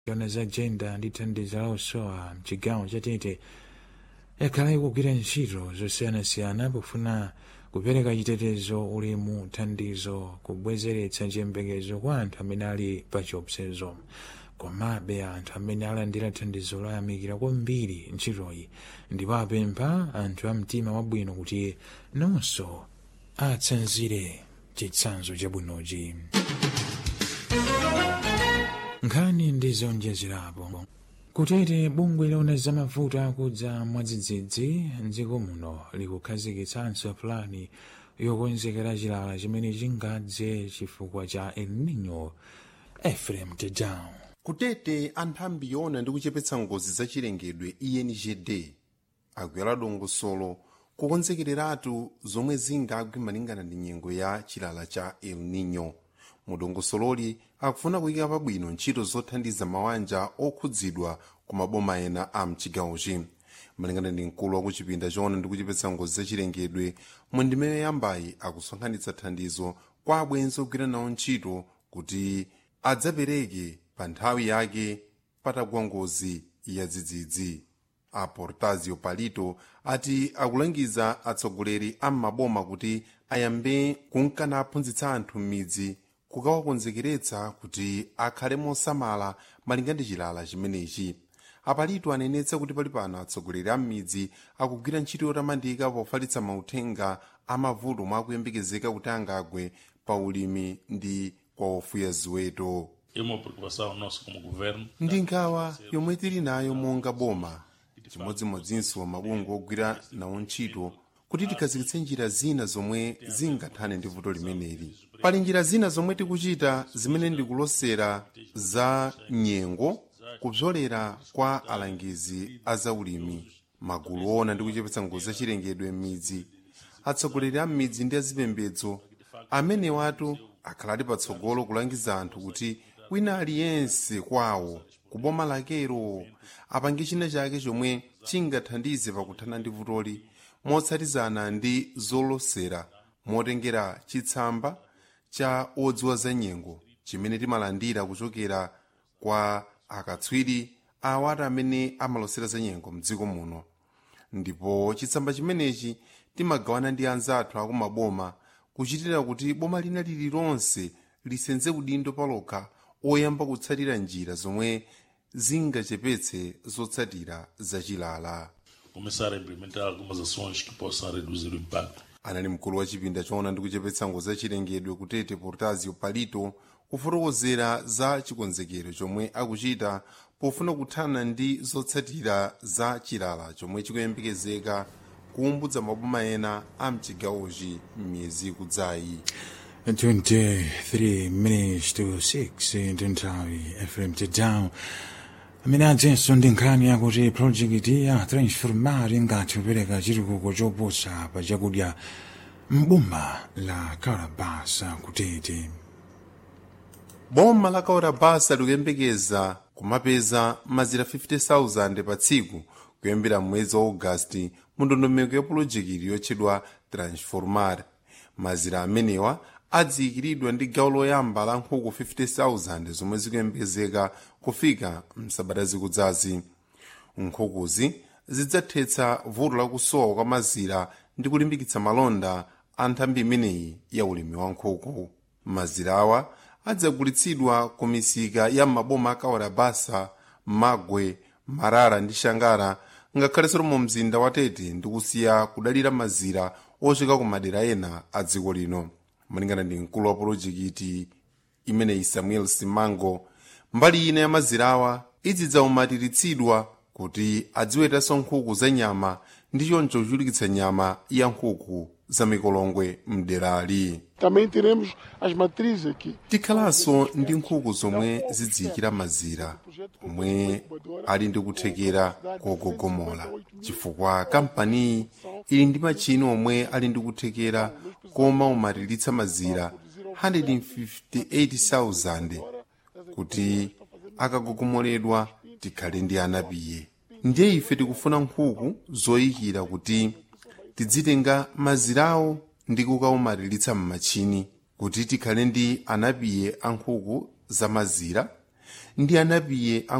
yona za jenda ndi thandizo la usowa mchigawo chatete yakhala ikugwira ntchito zosiyanasiyana pofuna kupereka chitetezo ulemu thandizo kubwezeretsa chiyembekezo kwa anthu amene ali pa chiopsezo komabe anthu amene alandira thandizo loyamikira kwambiri ntchitoyi ndipo apempha anthu a mtima wabwino kuti nonso atsanzire chitsanzo chabwinochi nkhani ndi zonjezerapo kutete bungwe lona zamavuto akudza mwadzidzidzi mdziko muno likukhazikitsanso pulani yokonzekera chilala chimene chingadze chifukwa cha el nino efrem tedown kutete anthu ambiyona ndi kuchepetsa ngozi zachilengedwe engd akuyala dongosolo kukonzekereratu zomwe zingagwe malingana ndi nyengo ya chilala cha el nino mudongosololi akufuna kuyika pabwino ntchito zothandiza mabanja okhudzidwa ku maboma ena a mchigawochi malingana ndi mkulu wa kuchipinda choona ndi kuchepetsa ngozi zachilengedwe mu ndime yoyambayi akusonkhanitsa thandizo kwa abwenzi ogwira nawo ntchito kuti adzapereke pa nthawi yake patagwa ngozi ya dzidzidzi a portazio palito ati akulangiza atsogoleri a m'maboma kuti ayambe kunkana aphunzitsa anthu m'midzi kukawakonzekeretsa kuti akhale mosamala malinga ndi chilala chimenechi apalito anenetsa kuti pali pano atsogoleri a m'midzi akugwira ntchito yotamandika pofalitsa mauthenga a mavuto mwa akuyembekezeka kuti angagwe pa ulimi ndi kwa ofuya ziweto É uma preocupação nossa como governo. ndi nkhawa yomwe tili nayo monga boma chimodzimodzinso mabungwe ogwira nawo ntchito kuti tikhazikitse njira zina zomwe zingathane ndi vuto limeneli pali njira zina zomwe tikuchita zimene ndikulosera za nyengo kupyolera kwa alangizi a zaulimi magulu ona ndi kuchepetsa ngozi zachilengedwe m'midzi atsogoleri a m'midzi ndi azipembedzo amene watu akhaladi patsogolo kulangiza anthu kuti wina aliyense kwawo kuboma lakero apange china chake chomwe chingathandize pakuthana ndi vutoli motsatizana ndi zolosera motengera chitsamba cha odziwa za nyengo chimene timalandira kuchokera kwa akatswiri awati amene amalosera za nyengo mdziko muno ndipo chitsamba chimenechi timagawana ndi anzathu akumaboma kuchitira kuti boma lina lililonse lisenze udindo palokha oyamba kutsatira njira zomwe zingachepetse zotsatira zachilala Começar a implementar algumas ações que possam reduzir o impacto. anali mkulu wa chipinda choona ndi kuchepetsa ngozi zachilengedwe kutete portazio palito kufotokozera za chikonzekero chomwe akuchita pofuna kuthana ndi zotsatira za chilala chomwe chikuyembekezeka kuumbudza maboma ena a mchigawochi m'miyezi ikudzayi 23 minutes to 6 ndi nthawi efrem tedown amene adzenso ndi nkhani yakuti projekiti ya transformar ingathe kupereka chitukuko choposa pa chakudya mboma la kalabasa kutete boma la kaurabasa likuyembekeza kumapeza mazira 50,000 pa tsiku kuyambira mwezi wa ogasiti mu ndondomeko ya pulojekiti yotchedwa transformar mazira amenewa adziyikiridwa ndi gawo loyamba la nkhuku 50,000 zomwe zikuyembekezeka kufika msabata zikudzazi nkhukuzi zidzathetsa vuto lakusowa kwa mazira ndi kulimbikitsa malonda a nthambi imeneyi ya ulimi wa nkhuku mazira awa adzagulitsidwa ku misika ya maboma a kawarabasa magwe marara ndi shangara ngakhalenso mu mzinda wa tete ndi kusiya kudalira mazira ocheka ku madera ena a dziko lino malingana ndi mkulu wa polojekiti imeneyi samuel simango mbali ina ya mazirawa idzidzaumatiritsidwa kuti adziwetanso nkhuku za nyama ndi choncho kuchulukitsa nyama ya nkhuku za mikolongwe mderali Também teremos as matrizes aqui. tikhalanso ndi nkhuku zomwe zidziyikira mazira omwe ali ndi kuthekera kogogomola chifukwa kampaniyi ili ndi machini omwe ali ndi kuthekera koma umatiritsa mazira 158,000 kuti akagogomoledwa tikhale ndi anapiye ndiye ife tikufuna nkhuku zoyikira kuti tidzitenga mazirawo ndi kukaumatiritsa m'machini kuti tikhale ndi anapiye a nkhuku za mazira ndi anapiye